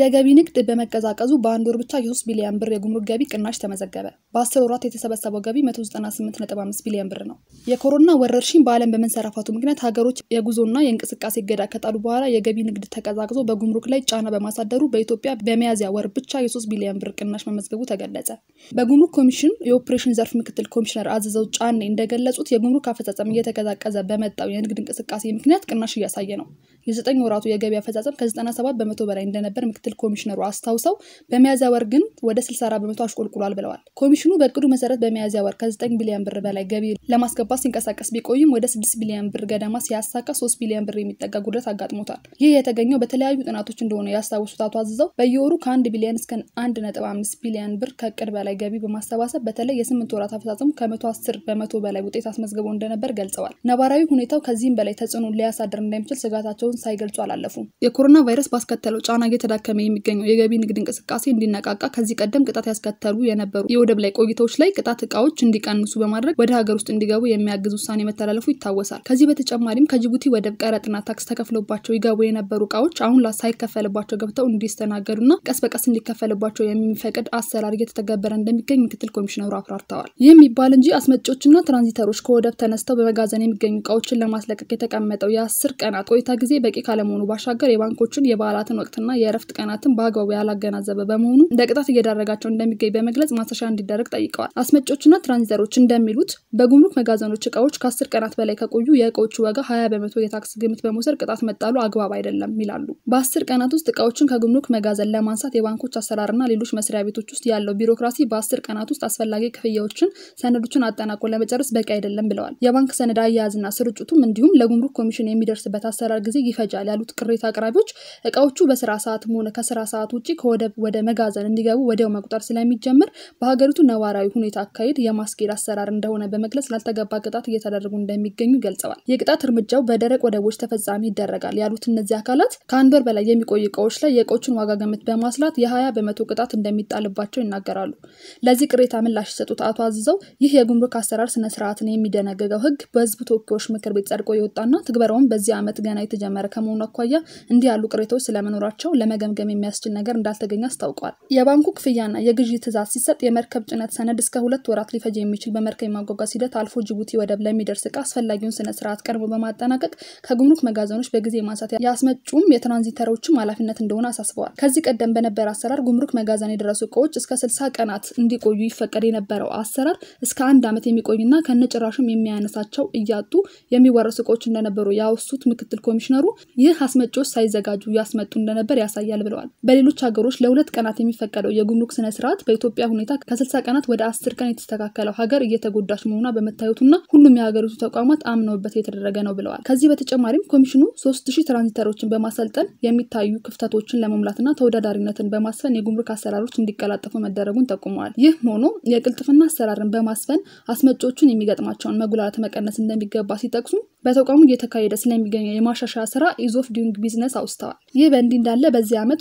የገቢ ንግድ በመቀዛቀዙ በአንድ ወር ብቻ የ3 ቢሊዮን ብር የጉምሩክ ገቢ ቅናሽ ተመዘገበ። በ10 ወራት የተሰበሰበው ገቢ 198.5 ቢሊዮን ብር ነው። የኮሮና ወረርሽኝ በዓለም በመንሰራፋቱ ምክንያት ሀገሮች የጉዞና የእንቅስቃሴ እገዳ ከጣሉ በኋላ የገቢ ንግድ ተቀዛቅዞ በጉምሩክ ላይ ጫና በማሳደሩ በኢትዮጵያ በሚያዝያ ወር ብቻ የ3 ቢሊዮን ብር ቅናሽ መመዝገቡ ተገለጸ። በጉምሩክ ኮሚሽን የኦፕሬሽን ዘርፍ ምክትል ኮሚሽነር አዘዘው ጫኔ እንደገለጹት የጉምሩክ አፈጻጸም እየተቀዛቀዘ በመጣው የንግድ እንቅስቃሴ ምክንያት ቅናሽ እያሳየ ነው። የዘጠኝ ወራቱ የገቢ አፈጻጸም ከ97 በመቶ በላይ እንደነበር ምክትል ኮሚሽነሩ አስታውሰው በሚያዝያ ወር ግን ወደ 64 በመቶ አሽቆልቁሏል ብለዋል። ኮሚሽኑ በእቅዱ መሰረት በሚያዝያ ወር ከ9 ቢሊዮን ብር በላይ ገቢ ለማስገባት ሲንቀሳቀስ ቢቆይም ወደ 6 ቢሊዮን ብር ገደማ ሲያሳካ 3 ቢሊዮን ብር የሚጠጋ ጉድለት አጋጥሞታል። ይህ የተገኘው በተለያዩ ጥናቶች እንደሆነ ያስታወሱት አቶ አዝዘው በየወሩ ከ1 ቢሊዮን እስከ 1.5 ቢሊዮን ብር ከእቅድ በላይ ገቢ በማሰባሰብ በተለይ የስምንት ወራት አፈጻጸሙ ከ110 በመቶ በላይ ውጤት አስመዝግቦ እንደነበር ገልጸዋል። ነባራዊ ሁኔታው ከዚህም በላይ ተጽዕኖ ሊያሳድር እንደሚችል ስጋታቸውን ሳይገልጹ አላለፉም። የኮሮና ቫይረስ ባስከተለው ጫና እየተዳከመ የሚገኘው የገቢ ንግድ እንቅስቃሴ እንዲነቃቃ ከዚህ ቀደም ቅጣት ያስከተሉ የነበሩ የወደብ ላይ ቆይታዎች ላይ ቅጣት እቃዎች እንዲቀንሱ በማድረግ ወደ ሀገር ውስጥ እንዲገቡ የሚያግዝ ውሳኔ መተላለፉ ይታወሳል። ከዚህ በተጨማሪም ከጅቡቲ ወደብ ቀረጥና ታክስ ተከፍሎባቸው ይገቡ የነበሩ እቃዎች አሁን ሳይከፈልባቸው ገብተው እንዲስተናገዱና ቀስ በቀስ እንዲከፈልባቸው የሚፈቅድ አሰራር እየተተገበረ እንደሚገኝ ምክትል ኮሚሽነሩ አብራርተዋል። ይህም ይባል እንጂ አስመጪዎችና ትራንዚተሮች ከወደብ ተነስተው በመጋዘን የሚገኙ እቃዎችን ለማስለቀቅ የተቀመጠው የአስር ቀናት ቆይታ ጊዜ በቂ ካለመሆኑ ባሻገር የባንኮችን የበዓላትን ወቅትና የእረፍት ቀናትን በአግባቡ ያላገናዘበ በመሆኑ እንደ ቅጣት እየዳረጋቸው እንደሚገኝ በመግለጽ ማሻሻያ እንዲደረግ ጠይቀዋል። አስመጪዎችና ትራንዚተሮች እንደሚሉት በጉምሩክ መጋዘኖች እቃዎች ከአስር ቀናት በላይ ከቆዩ የእቃዎቹ ዋጋ ሀያ በመቶ የታክስ ግምት በመውሰድ ቅጣት መጣሉ አግባብ አይደለም ይላሉ። በአስር ቀናት ውስጥ እቃዎችን ከጉምሩክ መጋዘን ለማንሳት የባንኮች አሰራርና ሌሎች መስሪያ ቤቶች ውስጥ ያለው ቢሮክራሲ በአስር ቀናት ውስጥ አስፈላጊ ክፍያዎችን፣ ሰነዶችን አጠናቆ ለመጨረስ በቂ አይደለም ብለዋል። የባንክ ሰነድ አያያዝና ስርጭቱም እንዲሁም ለጉምሩክ ኮሚሽን የሚደርስበት አሰራር ጊዜ ይፈጃል ያሉት ቅሬታ አቅራቢዎች እቃዎቹ በስራ ሰዓትም ሆነ ከስራ ሰዓት ውጭ ከወደብ ወደ መጋዘን እንዲገቡ ወዲያው መቁጠር ስለሚጀምር በሀገሪቱ ነባራዊ ሁኔታ አካሄድ የማስኬድ አሰራር እንደሆነ በመግለጽ ላልተገባ ቅጣት እየተደረጉ እንደሚገኙ ገልጸዋል። የቅጣት እርምጃው በደረቅ ወደቦች ተፈጻሚ ይደረጋል ያሉት እነዚህ አካላት ከአንድ ወር በላይ የሚቆዩ እቃዎች ላይ የእቃዎችን ዋጋ ግምት በማስላት የሀያ በመቶ ቅጣት እንደሚጣልባቸው ይናገራሉ። ለዚህ ቅሬታ ምላሽ የሰጡት አቶ አዝዘው ይህ የጉምሩክ አሰራር ስነስርዓትን የሚደነግገው ሕግ በህዝብ ተወካዮች ምክር ቤት ጸድቆ የወጣና ትግበራውን በዚህ ዓመት ገና የተጀመረ ከመሆኑ አኳያ እንዲህ ያሉ ቅሬታዎች ስለመኖራቸው ለመገምገም የሚያስችል ነገር እንዳልተገኘ አስታውቋል። የባንኩ ክፍያና የግዢ ትዕዛዝ ሲሰጥ የመርከብ ጭነት ሰነድ እስከ ሁለት ወራት ሊፈጅ የሚችል በመርከብ የማጓጓዝ ሂደት አልፎ ጅቡቲ ወደብ ለሚደርስ እቃ አስፈላጊውን ስነ ስርዓት ቀድሞ በማጠናቀቅ ከጉምሩክ መጋዘኖች በጊዜ ማንሳት የአስመጩም የትራንዚተሮችም ኃላፊነት እንደሆነ አሳስበዋል። ከዚህ ቀደም በነበረ አሰራር ጉምሩክ መጋዘን የደረሱ እቃዎች እስከ ስልሳ ቀናት እንዲቆዩ ይፈቀድ የነበረው አሰራር እስከ አንድ ዓመት የሚቆይና ከነጭራሽም የሚያነሳቸው እያጡ የሚወረሱ እቃዎች እንደነበሩ ያወሱት ምክትል ኮሚሽነሩ ይህ አስመጪዎች ሳይዘጋጁ ያስመጡ እንደነበር ያሳያል ብለዋል። በሌሎች ሀገሮች ለሁለት ቀናት የሚፈቀደው የጉምሩክ ስነ ስርዓት በኢትዮጵያ ሁኔታ ከስልሳ ቀናት ወደ አስር ቀን የተስተካከለው ሀገር እየተጎዳች መሆኗ በመታየቱና ሁሉም የሀገሪቱ ተቋማት አምነውበት የተደረገ ነው ብለዋል። ከዚህ በተጨማሪም ኮሚሽኑ ሶስት ሺህ ትራንዚተሮችን በማሰልጠን የሚታዩ ክፍተቶችን ለመሙላትና ተወዳዳሪነትን በማስፈን የጉምሩክ አሰራሮች እንዲቀላጠፉ መደረጉን ጠቁመዋል። ይህ ሆኖ የቅልጥፍና አሰራርን በማስፈን አስመጪዎቹን የሚገጥማቸውን መጉላላት መቀነስ እንደሚገባ ሲጠቅሱ በተቋሙ እየተካሄደ ስለሚገኘው የማሻሻያ ስራ ኢዝ ኦፍ ዱይንግ ቢዝነስ አውስተዋል። ይህ በእንዲህ እንዳለ በዚህ ዓመት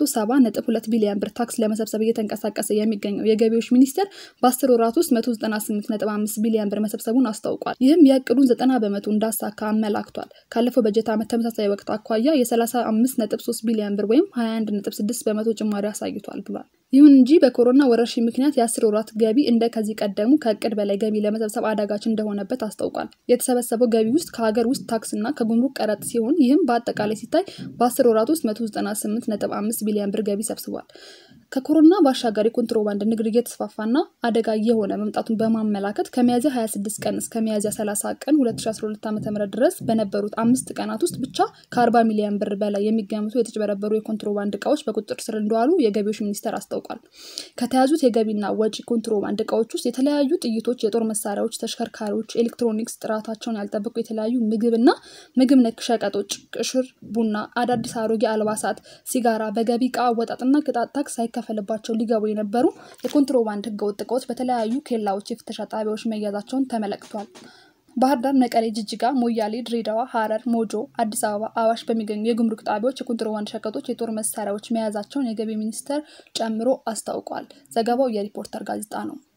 270.2 ቢሊዮን ብር ታክስ ለመሰብሰብ እየተንቀሳቀሰ የሚገኘው የገቢዎች ሚኒስቴር በ10 ወራት ውስጥ 198.5 ቢሊዮን ብር መሰብሰቡን አስታውቋል። ይህም የእቅዱን 90 በመቶ እንዳሳካ አመላክቷል። ካለፈው በጀት ዓመት ተመሳሳይ ወቅት አኳያ የ35.3 ቢሊዮን ብር ወይም 21.6 በመቶ ጭማሪ አሳይቷል ብሏል። ይሁን እንጂ በኮሮና ወረርሽኝ ምክንያት የአስር ወራት ገቢ እንደ ከዚህ ቀደሙ ከእቅድ በላይ ገቢ ለመሰብሰብ አዳጋች እንደሆነበት አስታውቋል። የተሰበሰበው ገቢ ውስጥ ከሀገር ውስጥ ታክስና ከጉምሩክ ቀረጥ ሲሆን ይህም በአጠቃላይ ሲታይ በአስር ወራት ውስጥ 198.5 ቢሊዮን ብር ገቢ ሰብስቧል። ከኮሮና ባሻገር የኮንትሮባንድ ንግድ እየተስፋፋና አደጋ እየሆነ መምጣቱን በማመላከት ከሚያዝያ 26 ቀን እስከ ሚያዝያ 30 ቀን 2012 ዓ ም ድረስ በነበሩት አምስት ቀናት ውስጥ ብቻ ከ40 ሚሊዮን ብር በላይ የሚገምቱ የተጭበረበሩ የኮንትሮባንድ እቃዎች በቁጥጥር ስር እንደዋሉ የገቢዎች ሚኒስቴር አስታውቋል። ከተያዙት የገቢና ወጪ ኮንትሮባንድ እቃዎች ውስጥ የተለያዩ ጥይቶች፣ የጦር መሳሪያዎች፣ ተሽከርካሪዎች፣ ኤሌክትሮኒክስ፣ ጥራታቸውን ያልጠበቁ የተለያዩ ምግብና ምግብ ነክ ሸቀጦች፣ ቅሽር፣ ቡና፣ አዳዲስ አሮጌ አልባሳት፣ ሲጋራ፣ በገቢ እቃ አወጣጥና ቅጣት ታክስ ሳይከፈልባቸው ሊገቡ የነበሩ የኮንትሮባንድ ህገወጥ እቃዎች በተለያዩ ኬላዎች፣ የፍተሻ ጣቢያዎች መያዛቸውን ተመለክቷል። ባህር ዳር፣ መቀሌ፣ ጅጅጋ፣ ሞያሌ፣ ድሬዳዋ፣ ሐረር፣ ሞጆ፣ አዲስ አበባ፣ አዋሽ በሚገኙ የጉምሩክ ጣቢያዎች የኮንትሮባንድ ሸቀጦች፣ የጦር መሳሪያዎች መያዛቸውን የገቢ ሚኒስቴር ጨምሮ አስታውቋል። ዘገባው የሪፖርተር ጋዜጣ ነው።